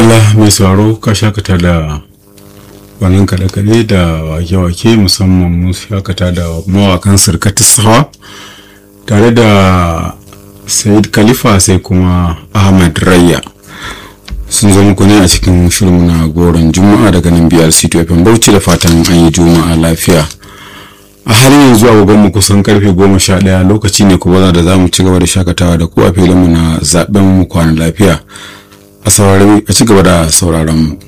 madalla mai sauraro ka shakata da wannan kaɗe-kaɗe da wake-wake musamman mu shakata da mawakan sirkatis sawa tare da sayid khalifa sai kuma ahmad rayya sun zo muku ne a cikin shirin na goron juma'a daga nan biyar cito fm bauchi da fatan an yi juma'a lafiya a halin yanzu agogon mu kusan karfe goma sha ɗaya lokaci ne kuma da za mu ci gaba da shakatawa da ku a filinmu na zaben mu kwana lafiya a ci gaba da sauraron mu